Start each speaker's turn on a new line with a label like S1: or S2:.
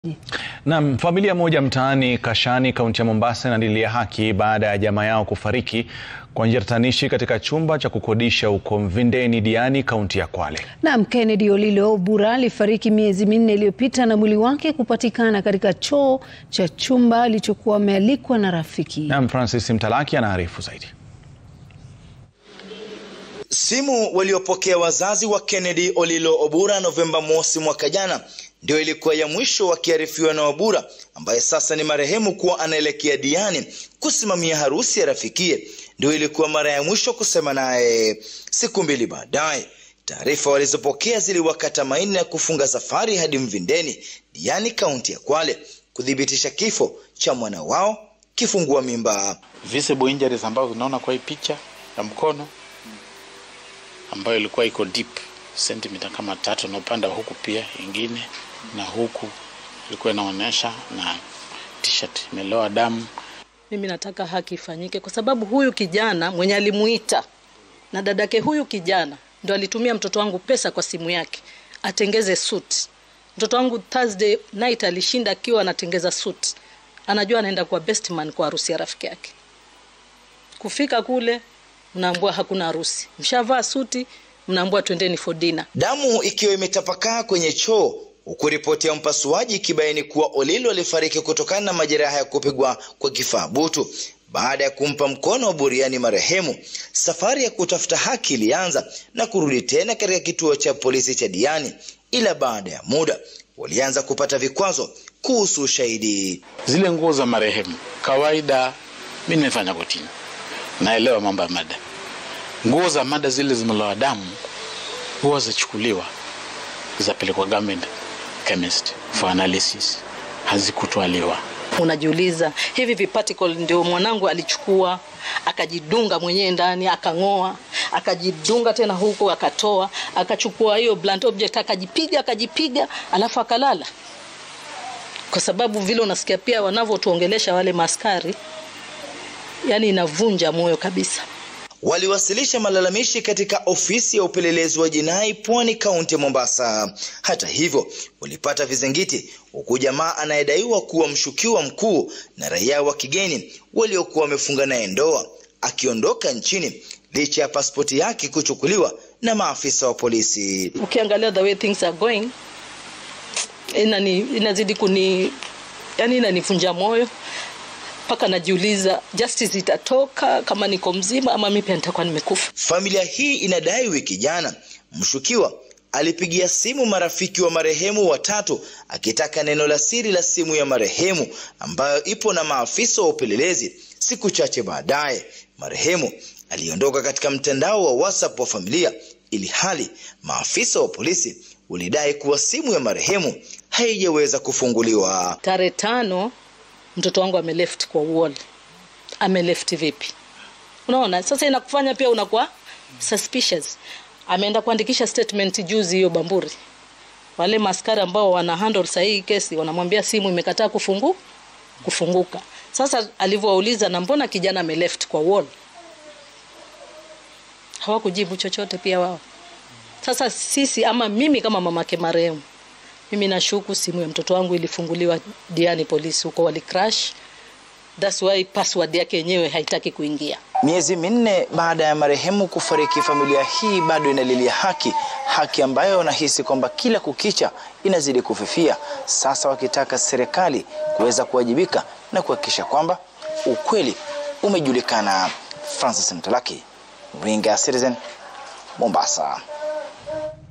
S1: Naam, familia moja mtaani Kashani, kaunti ya Mombasa inalilia haki baada ya jamaa yao kufariki kwa njia tatanishi katika chumba cha kukodisha huko Mvindeni, Diani, kaunti ya Kwale.
S2: Naam, Kennedy Olilo Obura alifariki miezi minne iliyopita na mwili wake kupatikana katika choo cha chumba alichokuwa amealikwa na rafiki.
S1: Naam, Francis Mtalaki anaarifu zaidi.
S3: Simu waliopokea wazazi wa Kennedy Olilo Obura Novemba mosi mwaka jana ndio ilikuwa ya mwisho wakiarifiwa na Obura ambaye sasa ni marehemu kuwa anaelekea Diani kusimamia harusi ya rafikie. Ndio ilikuwa mara ya mwisho kusema naye. Siku mbili baadaye, taarifa walizopokea ziliwakata maini ya kufunga safari hadi Mvindeni, Diani, kaunti ya Kwale kuthibitisha kifo cha mwana wao kifungua mimba.
S4: visible injuries ambazo unaona kwa hii picha ya mkono ambayo ilikuwa iko deep sentimita kama tatu na upande wa huku pia ingine na huku ilikuwa inaonyesha na t-shirt imeloa damu.
S5: Mimi nataka haki ifanyike kwa sababu huyu kijana mwenye alimuita na dadake huyu kijana ndo alitumia mtoto wangu pesa kwa simu yake atengeze suit. Mtoto wangu Thursday night alishinda akiwa anatengeza suit, anajua anaenda kwa best man kwa harusi ya rafiki yake. Kufika kule mnaambua hakuna harusi, mshavaa suti, mnaambua twendeni for dinner.
S3: Damu ikiwa imetapakaa kwenye choo huku ripoti ya mpasuaji ikibaini kuwa Olilo alifariki kutokana na majeraha ya kupigwa kwa kifaa butu. Baada ya kumpa mkono wa buriani marehemu, safari ya kutafuta haki ilianza na kurudi tena katika kituo cha polisi cha Diani, ila baada ya muda walianza kupata vikwazo kuhusu ushahidi.
S4: Zile nguo za marehemu, kawaida mi nimefanya kotini, naelewa mambo ya mada. Nguo za mada zile zimeloa damu huwa zachukuliwa zapelekwa government chemist for analysis, hazikutwaliwa.
S5: Unajiuliza, hivi viparticle ndio mwanangu alichukua akajidunga mwenyewe ndani akang'oa, akajidunga tena huko akatoa, akachukua hiyo blunt object akajipiga, akajipiga alafu akalala. Kwa sababu vile unasikia pia wanavyotuongelesha wale maskari, yani inavunja moyo kabisa.
S3: Waliwasilisha malalamishi katika ofisi ya upelelezi wa jinai Pwani, kaunti ya Mombasa. Hata hivyo, walipata vizingiti, huku jamaa anayedaiwa kuwa mshukiwa mkuu na raia wa kigeni waliokuwa wamefunga naye ndoa akiondoka nchini licha ya pasipoti yake kuchukuliwa na maafisa wa polisi.
S5: Ukiangalia the way things are going, inani, inazidi kuni yani inanivunja moyo mpaka najiuliza justice itatoka kama niko mzima ama mimi pia nitakuwa nimekufa.
S3: Familia hii inadai wiki jana mshukiwa alipigia simu marafiki wa marehemu watatu akitaka neno la siri la simu ya marehemu ambayo ipo na maafisa wa upelelezi. Siku chache baadaye, marehemu aliondoka katika mtandao wa WhatsApp wa familia, ili hali maafisa wa polisi walidai kuwa simu ya marehemu haijaweza kufunguliwa.
S5: Tarehe tano mtoto wangu ameleft kwa wall. Ameleft vipi? Unaona, sasa inakufanya pia unakuwa suspicious. Ameenda kuandikisha statement juzi hiyo Bamburi. Wale maskari ambao wana handle sahihi kesi wanamwambia simu imekataa kufungu kufunguka. Sasa alivyowauliza na mbona kijana ameleft kwa wall, hawakujibu chochote pia wao. Sasa sisi ama mimi kama mamake marehemu mimi nashuku simu ya mtoto wangu ilifunguliwa Diani polisi huko wali crash. That's why password yake yenyewe haitaki kuingia.
S3: Miezi minne baada ya marehemu kufariki, familia hii bado inalilia haki, haki ambayo wanahisi kwamba kila kukicha inazidi kufifia, sasa wakitaka serikali kuweza kuwajibika na kuhakikisha kwamba ukweli umejulikana. Francis Mtalaki, Ringa Citizen, Mombasa.